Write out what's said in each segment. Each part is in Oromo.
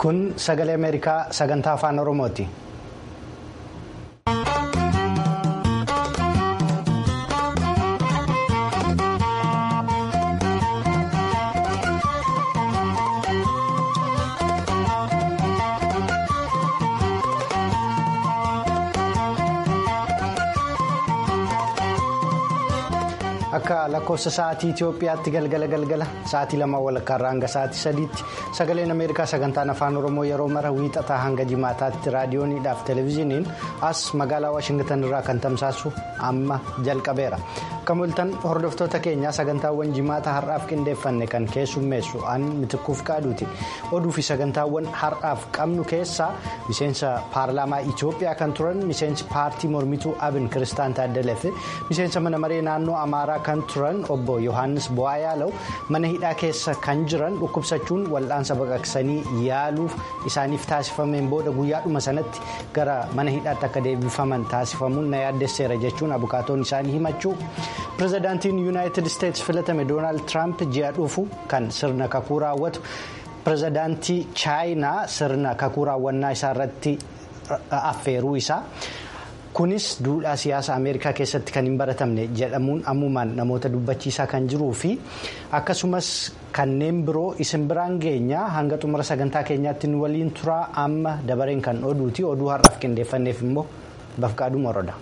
Kun sagalee Ameerikaa sagantaa afaan Oromooti. Akka lakkoofsa sa'aatii Itoophiyaatti galgala galgala sa'aatii lama walakkaarraa hanga sa'aatii sadiitti sagaleen Ameerikaa sagantaan afaan Oromoo yeroo mara wiixataa hanga jimaataatti raadiyooniidhaaf televezyiiniin as magaalaa Waashingtan irraa kan tamsaasu amma jalqabeera. Akka mul'atan hordoftoota keenyaa sagantaawwan jimaata har'aaf qindeeffanne kan keessummeessu an mitikkuuf qaaduuti. Oduu fi sagantaawwan har'aaf qabnu keessaa miseensa paarlaamaa Itoophiyaa kan turan miseensi paartii mormituu Abin Kiristaan Taaddalee fi miseensa mana maree naannoo Amaaraa. kan turan obbo yohannis bu'aa yaala'u mana hidhaa keessa kan jiran dhukkubsachuun wal'aansa baqaqsanii yaaluuf isaaniif taasifameen booda guyyaadhuma sanatti gara mana hidhaatti akka deebifaman taasifamuun na yaaddesseera jechuun abukaatoon isaanii himachuu pirezidaantiin yuunaayitid isteetsi filatame doonaald tiraamp ji'a dhufu kan sirna kakuu raawwatu pirezidaantii chaayinaa sirna kakuu raawwannaa isaa irratti affeeruu isaa. kunis duudhaa siyaasa ameerikaa keessatti kan hin baratamne jedhamuun ammumaan namoota dubbachiisaa kan jiruu fi akkasumas kanneen biroo isin biraan geenya hanga xumura sagantaa keenyaatti nu waliin turaa amma dabareen kan oduuti oduu har'aaf qindeeffanneef immoo bafqaaduu moroodha.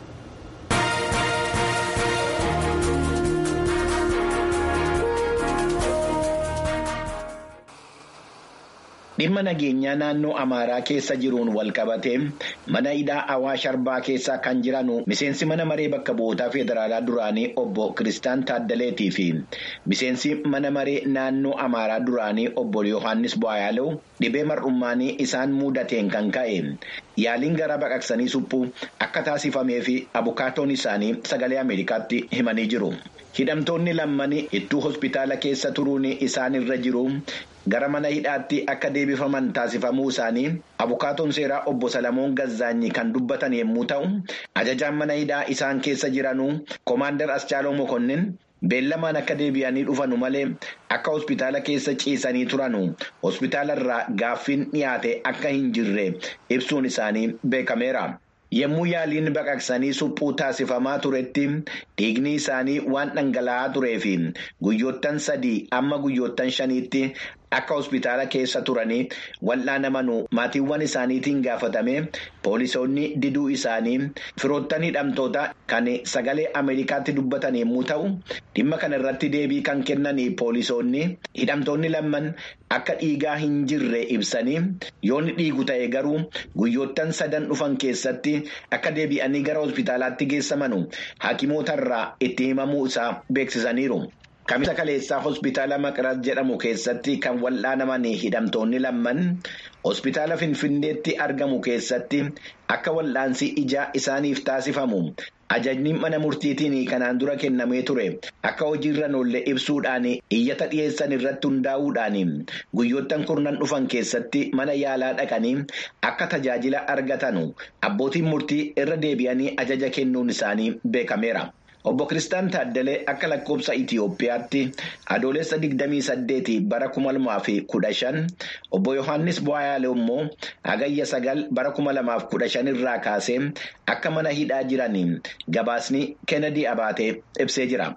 Dhimma nageenyaa naannoo Amaaraa keessa jiruun walqabatee mana hidhaa Awaash Arbaa keessa kan jiran miseensi mana maree bakka bu'ootaa federaalaa duraanii obbo Kiristaan Taaddaleetii fi miseensi mana maree naannoo Amaaraa duraanii obbo Yohaannis Bu'aayaaluu dhibee mar'ummaanii isaan mudateen kan ka'e yaaliin gara baqaqsanii suphuu akka taasifamee fi abukaatoon isaanii sagalee Ameerikaatti himanii jiru. Hidhamtoonni lammanii iddoo hospitaala keessa turuun isaan irra jiru. Gara mana hidhaatti akka deebifaman taasifamuu isaanii abukaatoon seeraa obbo Salamoon Gazzaanyi kan dubbatan yommuu ta'u, ajajaan mana hidhaa isaan keessa jiranuu Komaandar Aschaaloo Mokonnin beellamaan akka deebi'anii dhufanu malee akka hospitaala keessa ciisanii turanu hospitaala irraa gaaffiin dhiyaate akka hin jirre ibsuun isaanii beekameera. Yommuu yaaliin baqaqsanii suphuu taasifamaa turetti dhiigni isaanii waan dhangala'aa turee fi guyyoottan sadii amma guyyoottan shaniitti akka hospitaala keessa turanii wal'aanamanuu maatiiwwan isaaniitiin gaafatame poolisoonni diduu isaanii firoottan hidhamtoota kan sagalee Ameerikaatti dubbatan yommuu ta'u dhimma kana irratti deebii kan kennan poolisoonni hidhamtoonni lamman akka dhiigaa hin jirre ibsanii yoonni dhiigu ta'e garuu guyyoottan sadan dhufan keessatti akka deebi'anii gara hospitaalaatti geessamanu hakimootarraa itti himamuu isaa beeksisaniiru. Kamisa kaleessaa hospitaala Maqras jedhamu keessatti kan wal'aanaman hidhamtoonni lamman hospitaala Finfinneetti argamu keessatti akka wal'aansi ijaa isaaniif taasifamu ajajni mana murtiitiin kanaan dura kennamee ture akka hojiirra oolle ibsuudhaan iyyata dhiyeessan irratti hundaa'uudhaan guyyoottan kurnan dhufan keessatti mana yaalaa dhaqanii akka tajaajila argatan abbootiin murtii irra deebi'anii ajaja kennuun isaanii beekameera. Obbo Kiristaan Taaddalee akka lakkoofsa Itiyoophiyaatti adoolessa 28 bara 2015 obbo Yohaannis Bu'aayaalee immoo hagayya 9 bara 2015 irraa kaasee akka mana hidhaa jiraniin gabaasni Kennedy Abaatee ibsee jira.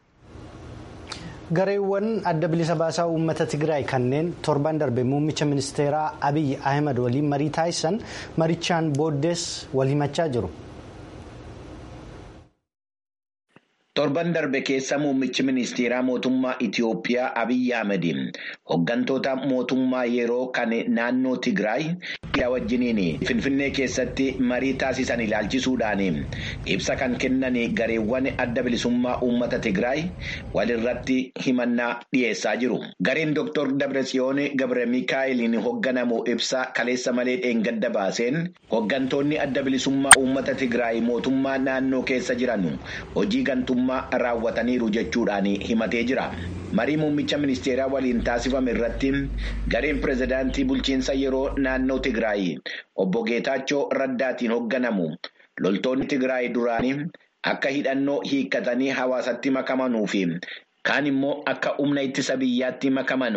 Gareewwan adda bilisa baasaa uummata Tigraay kanneen torban darbe muummicha ministeeraa Abiyyi Ahimad waliin marii taasisan marichaan booddees wal himachaa jiru. Torban darbe keessa muummichi ministeeraa mootummaa Itiyoophiyaa Abiyyi Ahmed hooggantoota mootummaa yeroo kan naannoo Tigraay wajjiniin Finfinnee keessatti marii taasisan ilaalchisuudhaan ibsa kan kennan gareewwan adda bilisummaa uummata Tigraay walirratti himannaa dhiyeessaa jiru. Gareen Dr. Dabratsiyoon Gabre Mikaa'eliin hoogganamu ibsa kaleessa malee dheengadda baaseen hooggantoonni adda bilisummaa uummata Tigraay mootummaa naannoo keessa jiran hojii gantummaa raawwataniiru jechuudhaan himatee jira. Marii muummicha ministeeraa waliin taasifame irratti gareen pirezidaantii bulchiinsa yeroo naannoo Tigraay obbo Geetaachoo Raddaatiin hoogganamu loltoonni Tigraay duraanii akka hidhannoo hiikkatanii hawaasatti makamanuu fi kaan immoo akka humna ittisa biyyaatti makamanu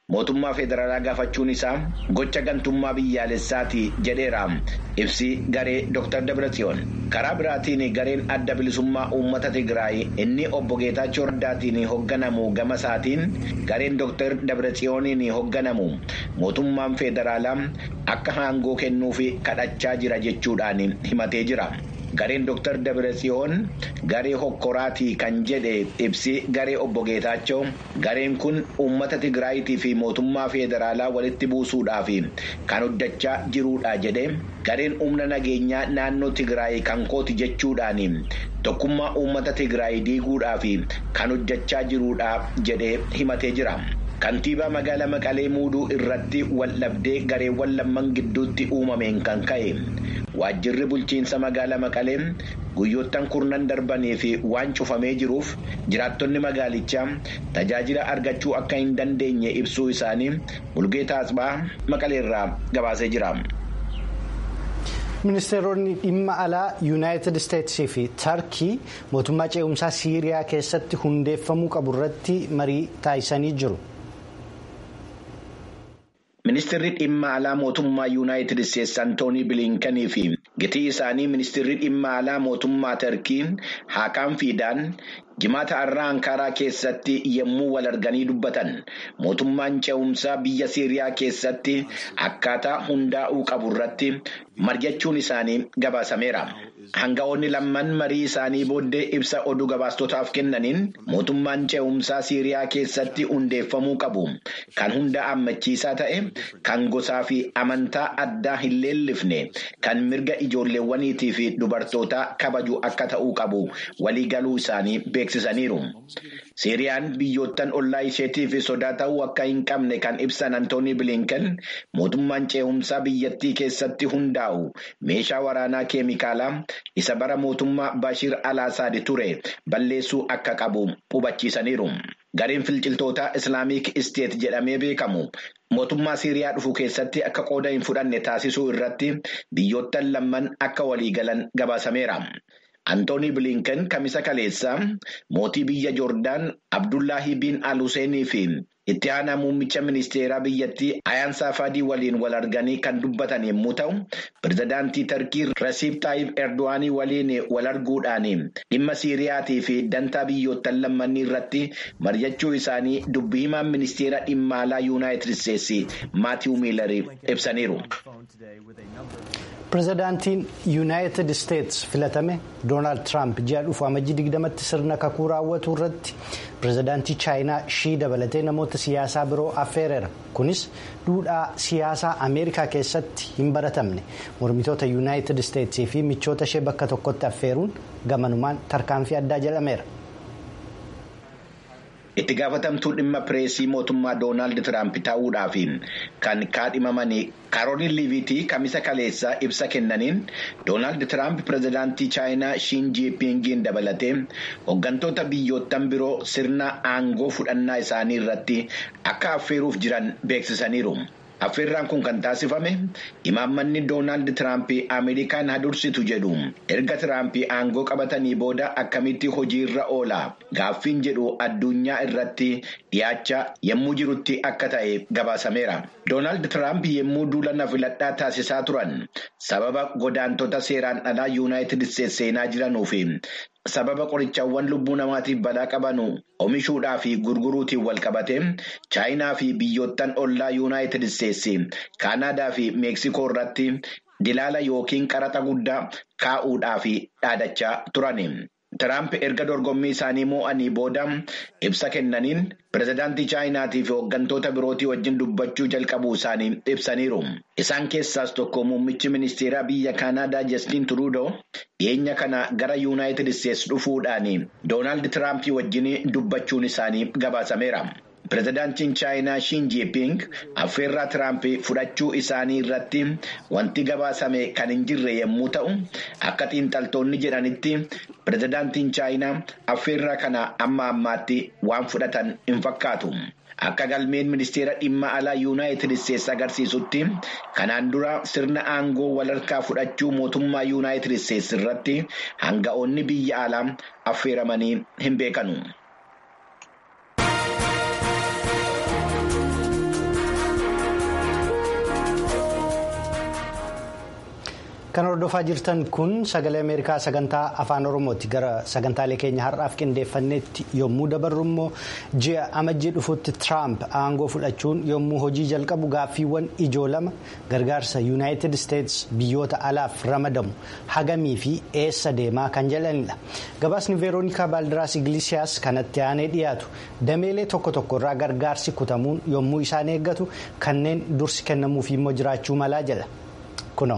mootummaa federaalaa gaafachuun isaa gocha gantummaa biyyaalessaati jedheera ibsi garee Dr. Dabratsiyoon. Karaa biraatiin gareen adda bilisummaa uummata Tigraay inni obbo Geetaachoo Raddaatiin hoogganamu gama isaatiin gareen Dr. Dabratsiyooniin hoogganamu mootummaan federaalaa akka aangoo kennuuf kadhachaa jira jechuudhaan himatee jira. Gareen Dr. Dabratsiyoon garee hokkoraatii kan jedhe ibsi garee obbo Geetaachoo gareen kun uummata Tigraayitii fi mootummaa federaalaa walitti buusuudhaaf kan hojjechaa jiruudha jedhe gareen humna nageenyaa naannoo Tigraay kan kooti jechuudhaan tokkummaa uummata Tigraay diiguudhaaf kan hojjechaa jiruudha jedhe himatee jira. Kantiibaa magaalaa Maqalee muuduu irratti waldhabdee gareewwan lamman gidduutti uumameen kan ka'e waajjirri bulchiinsa magaalaa Maqalee guyyoottan kurnan darbanii fi waan cufamee jiruuf jiraattonni magaalichaa tajaajila argachuu akka hin dandeenye ibsuu isaanii Mulgeetaa Asbaa Maqaleerraa gabaasee jira. ministeeronni dhimma alaa yuunaayitid isteetsii fi tarkii mootummaa ce'umsaa siiriyaa keessatti hundeeffamuu qabu irratti marii taasisanii jiru. Ministeerri dhimma alaa mootummaa yuunaayitid isteetsi Antoonii Biliinkanii fi gitii isaanii ministeerri dhimma alaa mootummaa Tarkii Haakaan Fiidaan jimaata har'aa Ankaaraa keessatti yommuu wal arganii dubbatan mootummaan ce'umsaa biyya Siiriyaa keessatti akkaataa hundaa'uu qabu irratti mari'achuun isaanii gabaasameera. Hanga'oonni lamman marii isaanii booddee ibsa oduu gabaastotaaf kennaniin mootummaan ce'umsaa Siiriyaa keessatti hundeeffamuu qabu. Kan hunda hammachiisaa ta'e, kan gosaa fi amantaa addaa hin leellifne, kan mirga ijoolleewwaniitii fi dubartootaa kabaju akka ta'uu qabu waliigaluu isaanii beeksisaniiru. Siiriyaan biyyoottan ollaa isheetiif sodaa ta'uu akka hin qabne kan ibsan Antoonii Bilinken mootummaan ce'umsaa biyyattii keessatti hundaa'u meeshaa waraanaa keemikaalaa isa bara mootummaa Bashir al-Assad ture balleessuu akka qabu hubachiisaniiru. Gareen finciltoota Islaamiik Isteet jedhamee beekamu mootummaa Siiriyaa dhufu keessatti akka qooda hin fudhanne taasisuu irratti biyyoottan lamman akka waliigalan gabaasameera. Antoonii Bilinken kamisa kaleessaa mootii biyya Joordaan Abdullaahi bin Al-Huseenii fi itti aanaa muummicha ministeeraa biyyattii Ayaan Saafadii waliin wal arganii kan dubbatan yommuu ta'u, pirezidaantii Tarkii Rasiib Taayib Erdo'anii waliin wal arguudhaan dhimma Siiriyaatii fi dantaa biyyoottan lammanii irratti mari'achuu isaanii dubbii himaan ministeera dhimma alaa Yuunaayitid Isteetsi Maatiiw Miilar ibsaniiru. pirezidaantiin yuunaayitid isteetsi filatame doonaald tiraamp ji'a dhufu amajjii digdamatti sirna kakuu raawwatu irratti pirezidaantii chaayinaa shii dabalatee namoota siyaasaa biroo affeereera kunis duudhaa siyaasaa ameerikaa keessatti hin baratamne mormitoota yuunaayitid isteetsii fi michoota ishee bakka tokkotti affeeruun gamanumaan tarkaanfii addaa jedhameera. Itti gaafatamtuu dhimma pireesii mootummaa Doonaald Tiraamp ta'uudhaaf kan kaadhimamanii Kaarooliin Liiviitii kamisa kaleessaa ibsa kennaniin Doonaald Tiraamp pirezidaantii Chaayinaa Shiin Jiipingiin dabalatee hooggantoota biyyoottan biroo sirna aangoo fudhannaa isaanii irratti akka affeeruuf jiran beeksisaniiru. Affeerraan kun kan taasifame imaammanni Doonaald Tiraamp Ameerikaan hadursitu jedhu erga Tiraamp aangoo qabatanii booda akkamitti hojiirra oola gaaffiin jedhu addunyaa irratti dhiyaachaa yommuu jirutti akka ta'e gabaasameera. Doonaald Tiraamp yommuu duula na filadhaa taasisaa turan sababa godaantota seeraan alaa Yuunaayitid Isteetsi seenaa jiranuu fi sababa qorichaawwan lubbuu namaatiif balaa qabanu oomishuudhaa fi gurguruutiin wal qabate chaayinaa fi biyyoottan ollaa yuunaayitid isteetsi kaanaadaa fi meeksikoo irratti dilaala yookiin qaraxa guddaa kaa'uudhaa fi dhaadachaa turani. Tiraamp erga dorgommii isaanii moo'anii booda ibsa kennaniin pirezidaantii chaayinaatii fi hooggantoota birootii wajjin dubbachuu jalqabuu isaanii ibsaniiru. Isaan keessaas tokko muummichi ministeeraa biyya Kaanaadaa Jastiin Turuudoo dhiyeenya kana gara yuunaayitid isteetsi dhufuudhaan Doonaald Tiraamp wajjin dubbachuun isaanii gabaasameera. Pirezidaantiin Chaayinaa Shiin Jiiping affeerraa Tiraamp fudhachuu isaanii irratti wanti gabaasame kan hin jirre yommuu ta'u, akka xiinxaltoonni jedhanitti pirezidaantiin Chaayinaa affeerraa kana amma ammaatti waan fudhatan hin fakkaatu. Akka galmeen ministeera dhimma alaa yuunaayitid isteetsi agarsiisutti kanaan dura sirna aangoo walharkaa fudhachuu mootummaa yuunaayitid isteetsi irratti hanga'oonni biyya alaa affeeramanii hin beekanu. Kan hordofaa jirtan kun sagalee Ameerikaa sagantaa afaan Oromooti. Gara sagantaalee keenya har'aaf qindeeffannetti yommuu dabarru immoo ji'a amajjii dhufutti Tiraamp aangoo fudhachuun yommuu hojii jalqabu gaaffiiwwan ijoo lama gargaarsa Yuunaayitid Isteets biyyoota alaaf ramadamu hagamii fi eessa deemaa kan jedhanidha. Gabaasni Veeroonikaa Baaldiraas Igilisiyaas kanatti aanee dhiyaatu dameelee tokko tokko irraa gargaarsi kutamuun yommuu isaan eeggatu kanneen dursi kennamuuf immoo jiraachuu malaa jedha. Kunoo.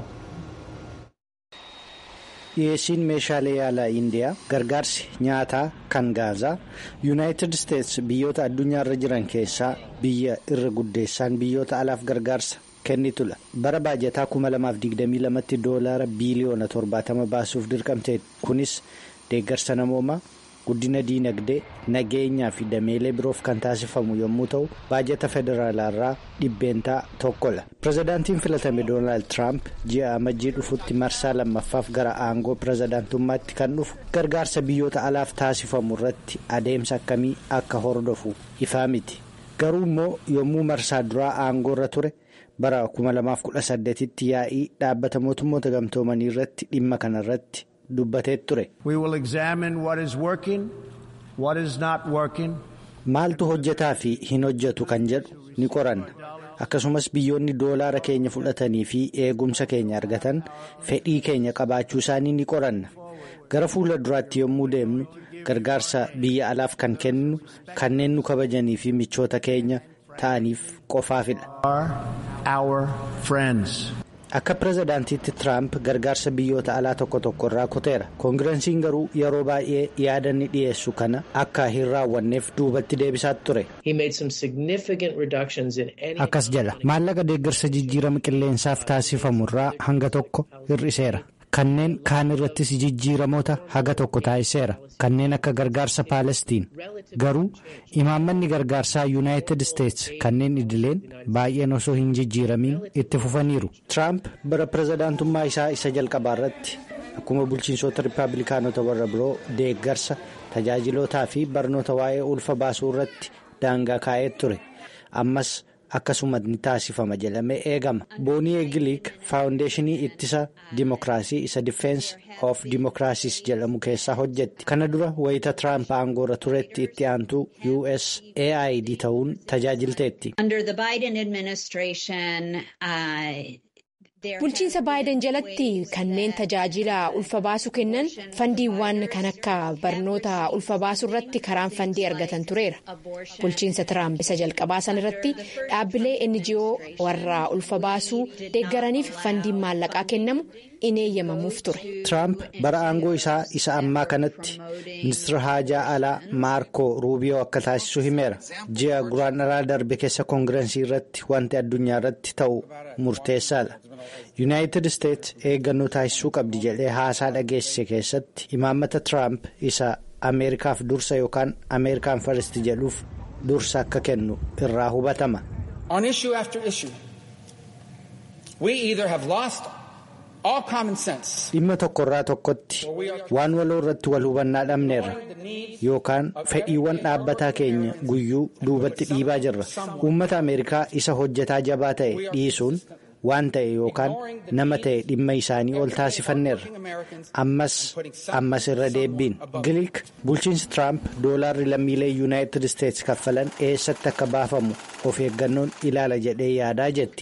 dhiyeessiin meeshaalee yaalaa indiyaa gargaarsi nyaataa kan gaazaa yuunaayitid isteets biyyoota addunyaarra jiran keessaa biyya irra guddeessaan biyyoota alaaf gargaarsa kennitudha bara baajataa 2022tti doolaara biiliyoona 70 baasuuf dirqamte kunis deeggarsa namoomaa guddina diinagdee nageenyaa fi dameelee biroof kan taasifamu yommuu ta'u baajata federaalaarraa dhibbeentaa tokkodha pirezidaantiin filatame doonaald tiraamp ji'a amajjii dhufutti marsaa lammaffaaf gara aangoo pirezidaantummaatti kan dhufu gargaarsa biyyoota alaaf taasifamu irratti adeemsa akkamii akka hordofu ifaa miti garuu immoo yommuu marsaa duraa aangoo irra ture bara 2018tti yaa'ii dhaabbata mootummoota gamtoomanii irratti dhimma kanarratti. dubbatee ture. maaltu hojjetaa fi hin hojjetu kan jedhu ni qoranna akkasumas biyyoonni doolaara keenya fudhatanii fi eegumsa keenya argatan fedhii keenya qabaachuu isaanii ni qoranna gara fuula duraatti yommuu deemnu gargaarsa biyya alaaf kan kennu kanneen nu kabajanii fi michoota keenya ta'aniif qofaafidha. akka pirezidaantiitti tiraamp gargaarsa biyyoota alaa tokko tokko irraa kuteera koongireesiin garuu yeroo baay'ee yaada ni dhiyeessu kana akka hin raawwanneef duubatti deebisaa ture. akkas jedha maallaqa deeggarsa jijjiirama qilleensaaf taasifamu irraa hanga tokko hir'iseera kanneen kaan irrattis jijjiiramoota haga tokko taasiseera kanneen akka gargaarsa paalestiin garuu imaammanni gargaarsaa yuunaayitid isteets kanneen idileen baay'een osoo hin jijjiiramiin itti fufaniiru tiraamp bara pirezidaantummaa isaa isa jalqabaa irratti akkuma bulchiinsota rippaabilikaanota warra biroo deeggarsa tajaajilootaa fi barnoota waa'ee ulfa baasuu irratti daangaa kaa'ee ture ammas. akkasuma ni taasifama jedhamee eegama boonii eegiliik faawundeeshinii ittisa dimokiraasii isa difeensi of dimokiraasiis jedhamu keessaa hojjetti kana dura wayita tiraamp aangoorra turetti itti aantuu usaid ta'uun tajaajilteetti. bulchiinsa baayiden jalatti kanneen tajaajila ulfa baasuu kennan fandiiwwan kan akka barnoota ulfa baasuu irratti karaan fandii argatan tureera bulchiinsa tiraamp isa jalqabaa san irratti dhaabbilee ngo warra ulfa baasuu deeggaraniif fandiin maallaqaa kennamu in eeyyamamuuf ture. tiraamp bara aangoo isaa isa ammaa kanatti ministeera haajaa alaa maarko ruubiyoo akka taasisu himeera ji'a guraandhalaa darbe keessa koongireensii irratti wanti addunyaa irratti ta'u murteessaadha. yuunaayitid isteets eeggannoo taasisuu qabdi jedhee haasaa dhageessise keessatti imaammata tiraamp isa ameerikaaf dursa yookaan ameerikaan faristi jedhuuf dursa akka kennu irraa hubatama. dhimma tokko irraa tokkotti waan waloo irratti wal hubannaa dhabneerra yookaan fedhiiwwan dhaabbataa keenya guyyuu duubatti dhiibaa jirra uummata ameerikaa isa hojjetaa jabaa ta'e dhiisuun. waan ta'e yookaan nama ta'e dhimma isaanii ol taasifanneerra ammas ammas irra deebiin giliik bulchiinsi tiraamp doolaarri lammiilee yuunaayitid isteets kaffalan eessatti akka baafamu of eeggannoon ilaala jedhee yaadaa jetti.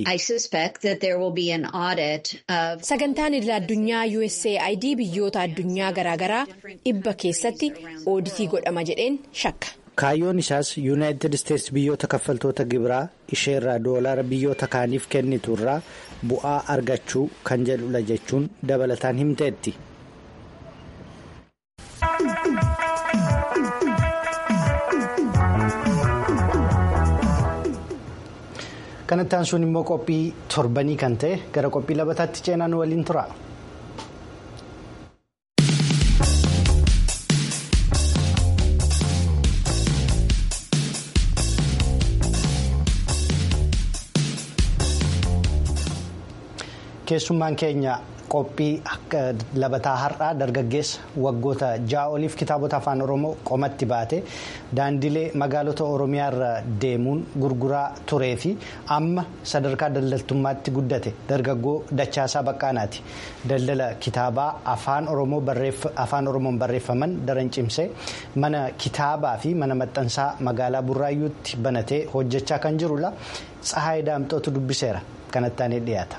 sagantaan idil addunyaa usaid biyyoota addunyaa garaagaraa dhibba keessatti ooditii godhama jedheen shakka. kaayyoon isaas yuunaayitid isteets biyyoota kaffaltoota gibiraa isheerraa doolaara biyyoota kaaniif kennitu irraa bu'aa argachuu kan jedhudha jechuun dabalataan himteetti. kanatti aansuun immoo qophii torbanii kan ta'e gara qophii labataatti ceenaan waliin tura. keessummaan keenya qophii labataa har'aa dargaggeessa waggoota ja'a oliif kitaabota afaan oromoo qomatti baate daandilee magaalota oromiyaa irra deemuun gurguraa turee fi amma sadarkaa daldaltummaatti guddate dargaggoo dachaasaa baqqaanaati daldala kitaabaa afaan oromoon barreeffaman daran cimsee mana kitaabaa fi mana maxxansaa magaalaa burraayyuutti banatee hojjechaa kan jirudha tsahaay daamxootu dubbiseera kanatti aanee dhiyaata.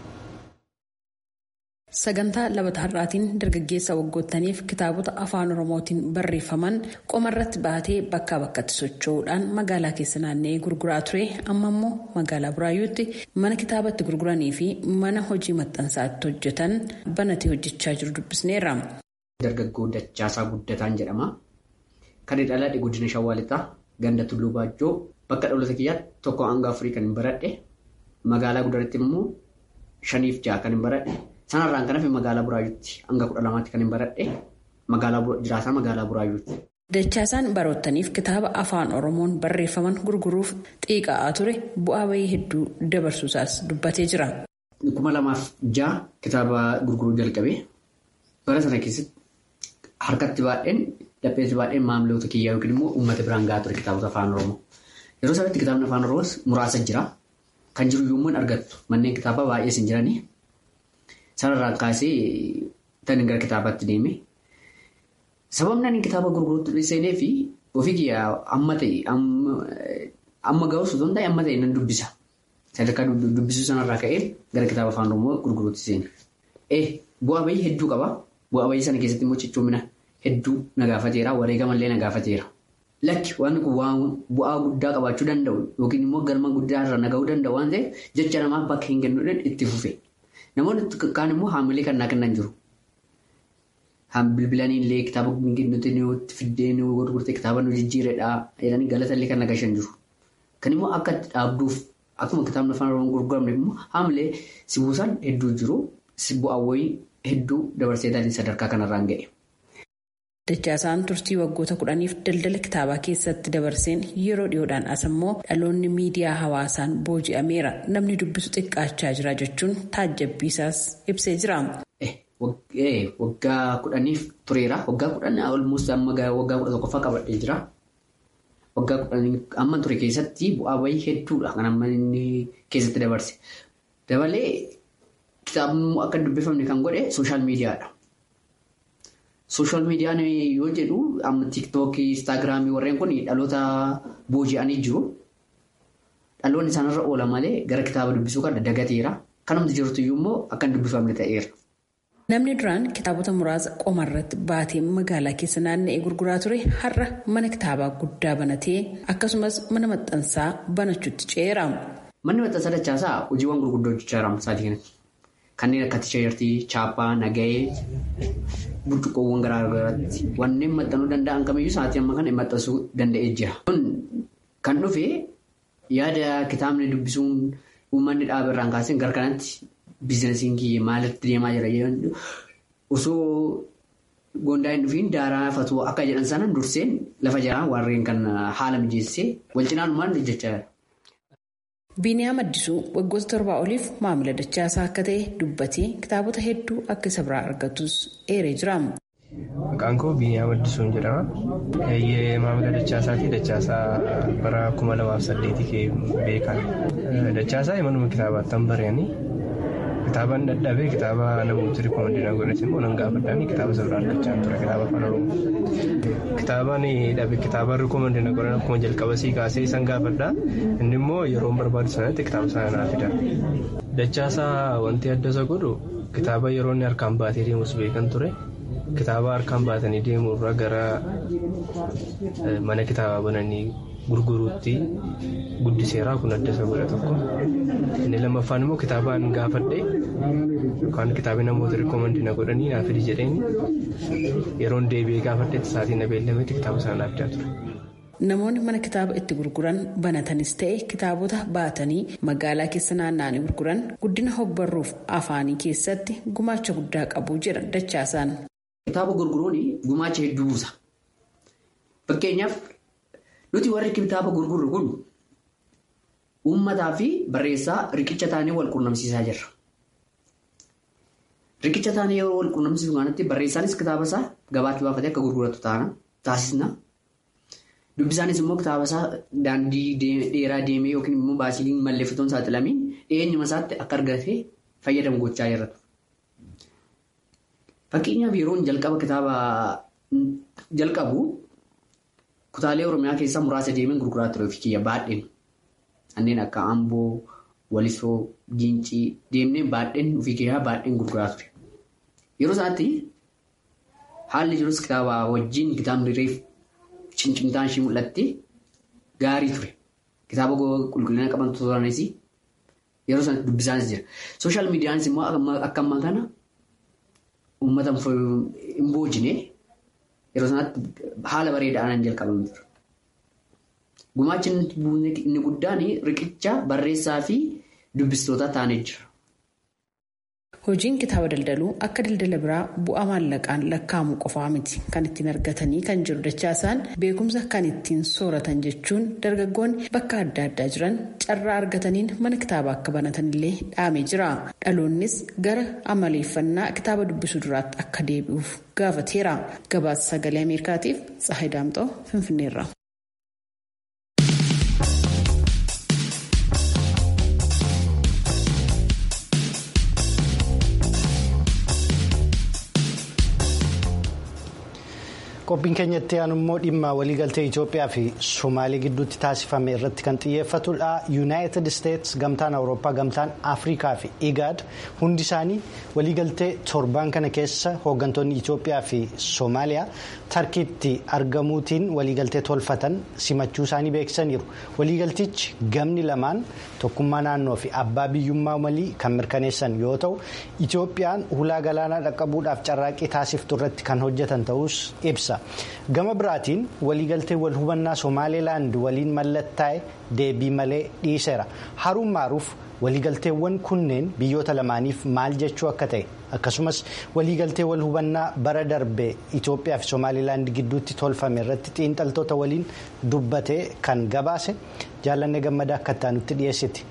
Sagantaa labataa har'aatiin dargaggeessa waggoottaniif kitaabota afaan oromootiin barreeffaman qomarratti baatee bakkaa bakkatti socho'uudhaan magaalaa keessa naanna'ee gurguraa ture amma immoo magaalaa buraayyuutti mana kitaabatti gurguranii fi mana hojii maxxansaatti hojjetan banatee hojjechaa jiru dubbisneerra. Dargaggoo Dachaasaa Guddataan jedhama. Kan dhaladhe godina Shawaa Lixaa ganda Tulluu Baajjoo bakka dhalootaa kiyyaatti tokko hanga afurii kan hin baradhe magaalaa guddaratti immoo shaniif ja'a kan hin baradhe. Sanarraan kan hafe magaalaa Buraayyuutti hanga kudha lamaatti kan hin baradhe jiraataa magaalaa Buraayyuutti. Dachaasaan baroottaniif kitaaba afaan Oromoon barreeffaman gurguruuf xiiqa'aa ture bu'aa bahii hedduu dabarsuusaas dubbatee jira. Kuma lamaaf ja'a kitaaba gurguruu jalqabee bara sana keessatti harkatti baadheen dhapheetti baadheen maamiloota kiyyaa yookiin immoo uummata biraan gahaa ture kitaabota afaan Oromoo. Yeroo sanatti kitaabni afaan Oromoos muraasa jira. Kan jiru yommuu hin argattu manneen kitaabaa baay'ees hin jiranii. Sanarraan kaasee tan gara kitaabaatti deeme. Sababni ani kitaaba gurguruutti seenee fi ofii kiyyaa amma ta'e amma ga'us osoo hin ta'e amma ta'e nan dubbisa. Sadarkaa dubbisuu sanarraa ka'ee gara kitaaba afaan Oromoo gurguruutti seene. Eh bu'aa bahii hedduu qaba. Bu'aa bahii sana keessatti immoo cichoomina hedduu na gaafateera. Wareegamallee na gaafateera. Lakki waan kun bu'aa guddaa qabaachuu danda'u yookiin immoo galma guddaa irra na ga'uu danda'u waan ta'eef jecha namaaf bakka hin kennuudhaan itti fufe. Namoonni kaan immoo haamilee kan naa kennan jiru. Bilbilanii illee kitaaba nuti nuti fiddee nu gurgurtee kitaaba nu jijjiiredha jedhanii galata illee kan nagashan jiru. Kan immoo akka dhaabduuf akkuma kitaabni afaan oromoo gurguramne immoo haamilee si buusan hedduu jiru. Bu'aawwan hedduu dabarsee sadarkaa kanarraan ga'e. Dachaasaan turtii waggoota kudhaniif daldala kitaabaa keessatti dabarseen yeroo dhiyoodhaan as immoo dhaloonni miidiyaa hawaasaan booji'ameera namni dubbisu xiqqaachaa jira jechuun taajjabbiisaas ibsee jira. Waggaa kudhaniif tureera. Waggaa kudhan olmuus waggaa kudha tokkoffaa qabadhee jira. Waggaa kudhanii amma ture keessatti bu'aa bahii hedduudha kan amma inni keessatti dabarse. Dabalee kitaabni akka dubbifamne kan godhe sooshaal miidiyaadha. Sooshaal miidiyaan yoo jedhu amma tiiktookii, instaagiraamii warreen kun dhaloota booji'anii jiru. Dhaloonni isaanirra oola malee gara kitaaba dubbisuu kana dagateera. Kanumti jirtu immoo akka hin dubbifamne ta'eera. Namni duraan kitaabota muraasa qomarratti baatee magaalaa keessa naanna'ee gurguraa ture har'a mana kitaabaa guddaa banatee akkasumas mana maxxansaa banachuutti ce'eera. Manni maxxansaa dachaasaa hojiiwwan gurguddoo hojjechaa jira sa'aatii kanatti. Kanneen akka tisheertii, chaappaa, nagahee, burcuqqoowwan garaagaraatti wanneen maxxanuu danda'an kamiyyuu sa'aatii amma kana maxxansuu danda'ee jira. Kun kan dhufe yaada kitaabni dubbisuun uummanni dhaaba irraan kaasee gara kanatti biizinasiin kiyya maalitti deemaa jira osoo gondaa hin dhufiin daaraa fatuu akka jedhan sana durseen lafa jiraa warreen kan haala mijeessee wal cinaanumaan hojjechaa jira. Biiniyaam Addisuu waggoota torbaa oliif maamila dachaasaa akka ta'e dubbatee kitaabota hedduu akka isa biraa argatus eeree jira. Maqaan koo Biiniyaam Addisuun jedhama. Maamila dachaasaati. Dachaasaa bara kuma lamaaf saddeetii kee beekan. Dachaasaa manuma kitaabaatti han barreeni. Kitaabaan dadhabee kitaaba namooti rikoomandii na godhate immoo nan gaafadhaanii kitaaba isa biraa argachaa ture kitaaba afaan oromoo. Kitaabaan dhabe kitaaba rikoomandii na godhan akkuma jalqaba sii kaasee isan gaafadhaa inni immoo yeroo barbaadu sanatti kitaaba sana naa fida. Dachaasaa wanti adda isa godhu kitaaba yeroo inni harkaan baatee deemus beekan ture. Kitaaba harkaan baatanii deemuu irraa gara mana kitaabaa bananii gurguruutti guddiseeraa kun adda isa godha tokko. Inni lammaffaan immoo kitaabaan gaafadhe yookaan kitaabni namoota rikoomandii na godhanii naaf fidi jedheen yeroon deebi'ee gaafadhetti sa'aatii na beellametti kitaaba sana naaf fidaa ture. Namoonni mana kitaaba itti gurguran banatanis ta'e kitaabota baatanii magaalaa keessa naanna'anii gurguran guddina hogbarruuf afaanii keessatti gumaacha guddaa qabu jedha dachaasaan. Kitaaba gurguruun gumaacha hedduu buusa. Fakkeenyaaf nuti warri kitaaba gurgurru kun uummataa fi barreessaa riqicha taanee wal quunnamsiisaa jirra. Riqicha taanee yeroo wal quunnamsiisu kanatti barreessaanis kitaaba isaa gabaatti baafatee akka gurguratu taasisna. Dubbisaanis immoo kitaaba isaa daandii dheeraa deemee yookiin immoo baasii malleeffatoon saaxilamiin dhiyeenyuma isaatti akka argatee fayyadamu gochaa jirra. Fakkeenyaaf yeroon jalqaba kitaaba jalqabu kutaalee Oromiyaa keessaa muraasa deemeen gurguraa ture ofii kiyya baadheen. Kanneen akka Amboo, Walisoo, Gincii deemnee baadheen ofii kiyyaa baadheen gurguraa ture. Yeroo isaatti haalli jirus kitaaba wajjin kitaabni reef cincimtaan ishii mul'atti gaarii ture. Kitaaba qulqullina qabantu turanis yeroo sanatti dubbisaanis jira. Sooshaal miidiyaanis immoo akka ammaa kana uummata hin boojine yeroo sanatti haala bareedaadhaan jalqabamee ture. Gumaachi inni guddaan riqicha barreessaa fi dubbistoota taanee jira. Hojiin kitaaba daldaluu akka daldala biraa bu'aa maallaqaan lakkaa'amu qofaa miti kan ittiin argatanii kan jiru dachaasaan beekumsa kan ittiin sooratan jechuun dargaggoonni bakka adda addaa jiran carraa argataniin mana kitaabaa akka banatanillee dhaamee jira. Dhaloonnis gara amaleeffannaa kitaaba dubbisuu duraatti akka deebi'uuf gaafateera. Gabaasa sagalee Ameerikaatiif Tsahayi Daamxoo Finfinneerra. qophiin keenyatti aanu immoo dhimma waliigaltee Itoophiyaa fi Somaalee gidduutti taasifame irratti kan xiyyeeffatudha. Yuunaayitid Isteets, Gamtaan Awurooppaa, Gamtaan Afrikaa fi Igaad hundi isaanii waliigaltee torbaan kana keessa hooggantoonni Itoophiyaa fi Somaaliyaa tarkiitti argamuutiin waliigaltee tolfatan simachuu isaanii beeksisaniiru. Waliigaltichi gamni lamaan tokkummaa naannoo fi abbaa biyyummaa malii kan mirkaneessan yoo ta'u, Itoophiyaan hulaa galaanaa dhaqqabuudhaaf carraaqqii taasiftu irratti kan hojjetan ta'us ibsa. gama biraatiin waliigaltee wal hubannaa somaalilaand waliin mallattaa'e deebii malee dhiiseera haruun maaruuf waliigalteewwan kunneen biyyoota lamaaniif maal jechuu akka ta'e akkasumas waliigaltee wal hubannaa bara darbee itoophiyaa fi somaalilaand gidduutti tolfame irratti xiinxaltoota waliin dubbatee kan gabaase jaallanne gammadaa akka itti dhiyeessiti.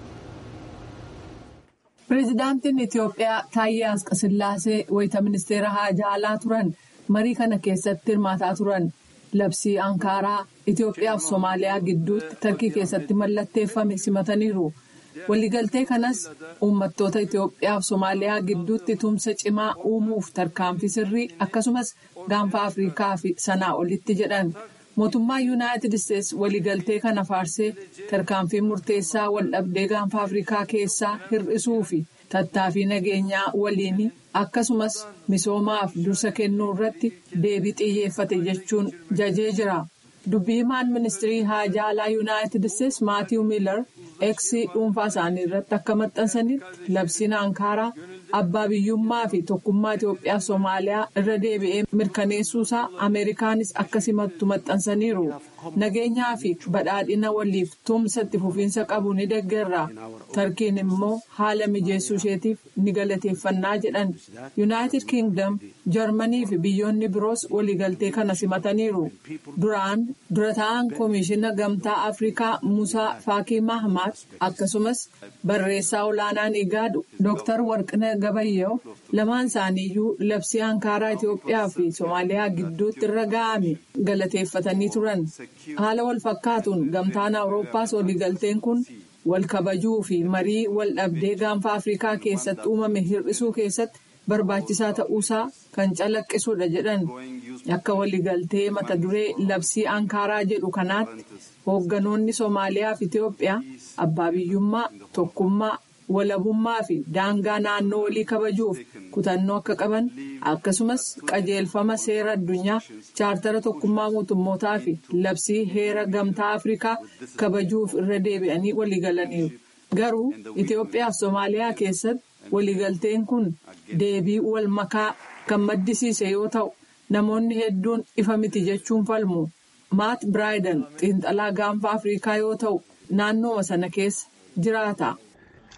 pireezidaantiin itiyoophiyaa taayyee asqasillaasee wayita ministeera haajaa alaa turan. marii kana keessatti hirmaataa turan labsii ankaaraa itiyoophiyaa fi soomaaliyaa gidduutti tarkii keessatti mallatteeffame simataniiru waliigaltee kanas uummattoota itiyoophiyaa fi soomaaliyaa gidduutti tumsa cimaa uumuuf tarkaanfii sirrii akkasumas gaanfa afrikaa fi sanaa olitti jedhan mootummaa yuunaayitid isteets waliigaltee kana faarsee tarkaanfii murteessaa waldhabdee gaanfa afrikaa keessaa hir'isuu fi tattaaffii nageenyaa waliin akkasumas misoomaaf dursa kennuu irratti deebii xiyyeeffate jechuun jajee jira dubbii himaan ministirii haajaa alaa yuunaayitid isteets maatiiw miilar eeksii dhuunfaa isaanii irratti akka maxxansanitti labsiin ankaaraa abbaa biyyummaa fi tokkummaa itiyoophiyaa soomaaliyaa irra deebi'ee mirkaneessuusaa ameerikaanis akka simattu maxxansaniiru nageenyaa fi badhaadhina waliif tumsa itti fufiinsa qabu ni deeggarra tarkiin immoo haala mijeessuu isheetiif ni galateeffannaa jedhan yuunaayitid kiingdam jarmanii fi biyyoonni biroos waliigaltee kana simataniiru duraan dura ta'an koomishina gamtaa afrikaa musaa faakii mahmaad akkasumas barreessaa olaanaan igaadu dooktar warqina gabayyoo lamaan isaaniiyyuu labsii ankaaraa itiyoophiyaa fi soomaaliyaa gidduutti irra ga'ame galateeffatanii turan haala wal fakkaatuun gamtaan awurooppaas waliigalteen kun wal kabajuu fi marii wal dhabdee gaanfa afrikaa keessatti uumame hir'isuu keessatti barbaachisaa ta'uusaa kan calaqqisuudha jedhan akka waliigaltee mata duree labsii ankaaraa jedhu kanaatti hoogganoonni soomaaliyaa fi itiyoophiyaa abbaa biyyummaa tokkummaa walabummaa fi daangaa naannoo walii kabajuuf kutannoo akka qaban akkasumas qajeelfama seera addunyaa chaartara tokkummaa mootummootaa fi labsii heera gamtaa afrikaa kabajuuf irra deebi'anii waliigalaniiru garuu itiyoophiyaa fi soomaaliyaa keessatti waliigalteen kun deebii wal makaa kan maddisiise yoo ta'u namoonni hedduun ifa miti jechuun falmu maat biraayidan xiinxalaa gaanfa afrikaa yoo ta'u naannooma sana keessa jiraata.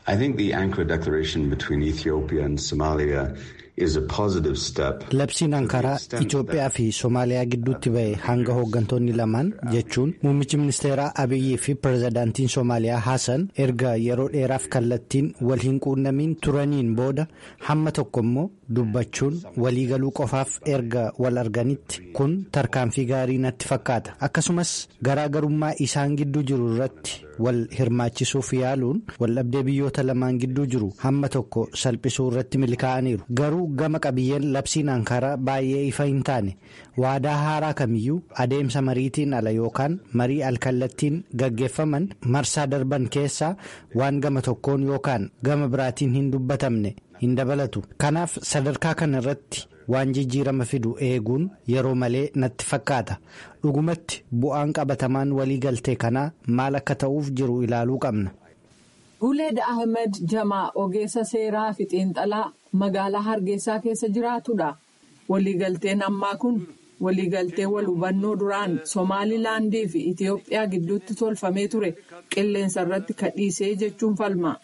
I think the Ankara declaration between Ethiopia and Somalia is a positive step. Labsiin Ankaraa Itoophiyaa fi Somaaliyaa gidduutti ba'e hanga hooggantoonni lamaan jechuun muummichi ministeeraa Abiyyii fi pirezidaantiin Somaaliyaa Hassan erga yeroo dheeraaf kallattiin wal hin quunnamiin turaniin booda hamma tokko immoo dubbachuun waliigaluu qofaaf erga wal arganitti kun tarkaanfii gaarii natti fakkaata akkasumas garaagarummaa isaan gidduu jiru irratti wal hirmaachisuuf yaaluun waldhabdee biyyoota lamaan gidduu jiru hamma tokko salphisuu irratti milkaa'aniiru garuu gama qabiyyeen labsiin ankaraa baay'ee ifa hin taane waadaa haaraa kamiyyuu adeemsa mariitiin ala yookaan marii alkallattiin gaggeeffaman marsaa darban keessaa waan gama tokkoon yookaan gama biraatiin hin dubbatamne hin dabalatu kanaaf sadarkaa kana irratti waan jijjiirama fidu eeguun yeroo malee natti fakkaata dhugumatti bu'aan qabatamaan waliigaltee kanaa maal akka ta'uuf jiru ilaaluu qabna. Guleed Ahmed Jamaa ogeessa seeraa fi xiinxalaa magaalaa Hargeysaa keessa jiraatudha. Waliigalteen ammaa kun waliigaltee wal hubannoo duraan Somaalilaandii fi Itiyoophiyaa gidduutti tolfamee ture qilleensa irratti kadhiisee jechuun falma.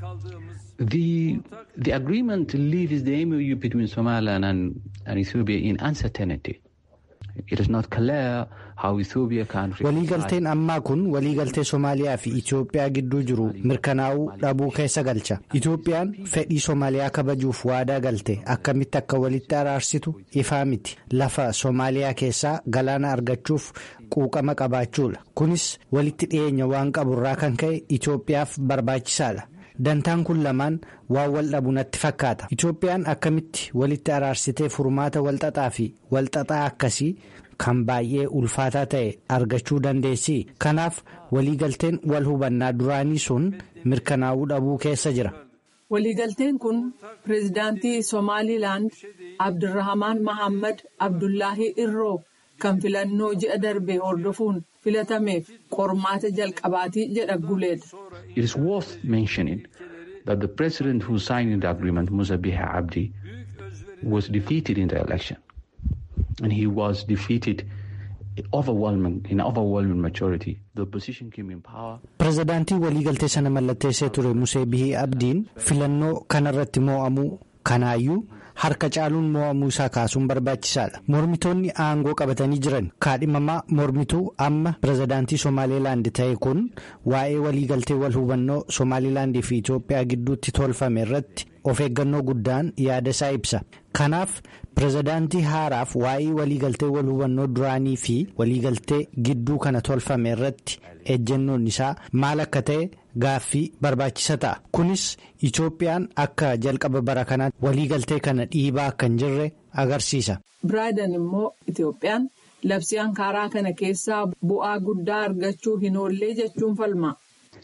The, the agreement leaves the MOU between Somaliland and, and Ethiopia in uncertainty. It is not clear how Ethiopia can... Waliigalteen ammaa kun waliigaltee Somaaliyaa fi Itoophiyaa gidduu jiru mirkanaa'uu dhabuu keessa galcha. Itoophiyaan fedhii Somaaliyaa kabajuuf waadaa galte akkamitti akka walitti araarsitu ifaa miti. Lafa Somaaliyaa keessaa galaana argachuuf quuqama qabaachuudha. Kunis walitti dhiyeenya waan qaburraa kan ka'e Itoophiyaaf barbaachisaadha. Dantaan kun lamaan waan wal dhabu natti fakkaata. Itoophiyaan akkamitti walitti araarsitee furmaata walxaxaa fi walxaxaa akkasii kan baay'ee ulfaataa ta'e argachuu dandeessi. Kanaaf waliigalteen wal hubannaa duraanii sun mirkanaa'uu dhabuu keessa jira. Waliigalteen kun pireezidaantii Somaalilaand Abdurrahamaan Mahammad Abdullaahi Irroo kan filannoo ji'a darbe hordofuun filatameef qormaata jalqabaatii jedha Guleed. It is worth mentioning that the president who signed the agreement, Musa Bihi Abdi, was defeated in the election. And he was defeated overwhelming, in overwhelming majority. The opposition came in power. Pireezidaantii waliigaltee sana mallatteessee ture Musee Bihii Abdiin filannoo kanarratti moo'amuu kanaayyuu harka caaluun moo'amuu isaa kaasuun barbaachisaadha. Mormitoonni aangoo qabatanii jiran kaadhimamaa mormituu amma pireezidaantii Somaalilaand ta'e kun waa'ee waliigaltee wal hubannoo Somaalilaandii fi Itoophiyaa gidduutti tolfame irratti of eeggannoo guddaan yaada isaa ibsa. Kanaaf pireezidaantii haaraaf waa'ee waliigaltee wal hubannoo duraanii fi waliigaltee gidduu kana tolfame irratti ejjennoon isaa maal akka ta'e gaaffii barbaachisa ta'a. Kunis Itoophiyaan akka jalqaba bara kanaatti waliigaltee kana dhiibaa akka hin jirre agarsiisa. Biraayidan immoo Itoophiyaan labsii ankaaraa kana keessaa bu'aa guddaa argachuu hin oollee jechuun falma.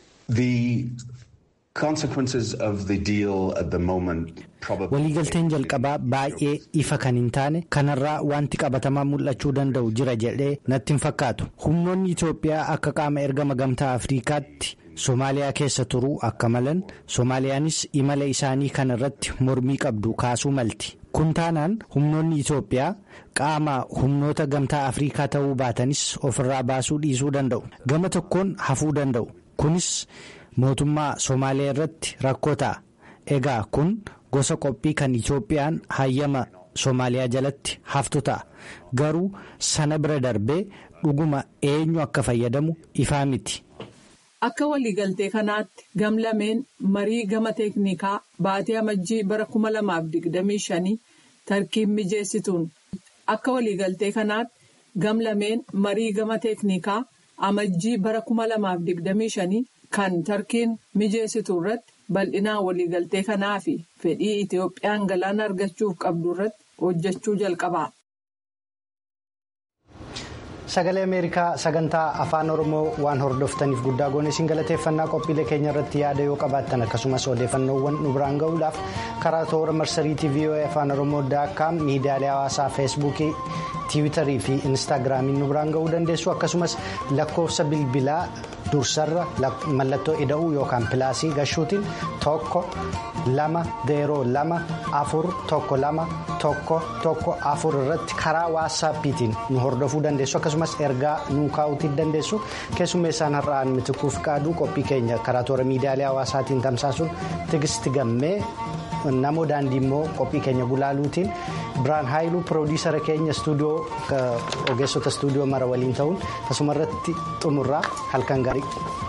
Waliigalteen jalqabaa baay'ee ifa kan hin taane kanarraa wanti qabatamaa mul'achuu danda'u jira jedhee natti hin fakkaatu. Humnoonni Itoophiyaa akka qaama ergama gamtaa Afriikaatti Somaaliyaa keessa turuu akka malan Soomaaliyaanis imala isaanii kana irratti mormii qabdu kaasuu malti. Kun taanaan humnoonni Itoophiyaa qaama humnoota gamtaa Afriikaa ta'uu baatanis ofirraa baasuu dhiisuu danda'u. Gama tokkoon hafuu danda'u. Kunis mootummaa Soomaaliyaa irratti rakkoo ta'a. Egaa kun gosa qophii kan Itoophiyaan hayyama Soomaaliyaa jalatti haftu ta'a. Garuu sana bira darbee dhuguma eenyu akka fayyadamu ifaa miti. Akka waliigaltee kanaatti gamlameen marii gama teeknikaa baatii amajjii bara 2025 tarkiin mijeessituun akka waliigaltee kanaatti gamlameen marii gama teeknikaa amajjii bara 2025 kan tarkiin mijeessitu irratti bal'inaan waliigaltee kanaa fi fedhii Itoophiyaan galaana argachuuf qabdu irratti hojjechuu jalqaba. Sagalee Ameerikaa sagantaa afaan Oromoo waan hordoftaniif guddaa goone isin galateeffannaa qophiilee keenya irratti yaada yoo qabaattan akkasumas odeeffannoowwan nu biraan gahuudhaaf karaa toora marsariitii VOA afaan Oromoo daakkaam miidiyaalee hawaasaa feesbuukii tiwiitarii fi instaagiraamiin nu biraan ga'uu dandeessu akkasumas lakkoofsa bilbilaa dursarra mallattoo ida'uu yookaan pilaasii gashuutiin tokko lama zeeroo lama afur tokko lama tokko tokko afur irratti karaa waassaappiitiin nu hordofuu dandeessu akkasumas ergaa nu kaa'uutii dandeessu keessummeessaan har'aan mitikuuf qaaduu qophii keenya karaa toora miidiyaalee hawaasaatiin tamsaasuun tigisti gammee namoo daandii immoo qophii keenya gulaaluutiin biraan haayiluu piroodiisara keenya istuudiyoo ogeessota istuudiyoo mara waliin ta'uun asuma irratti xumurraa halkan gaarii.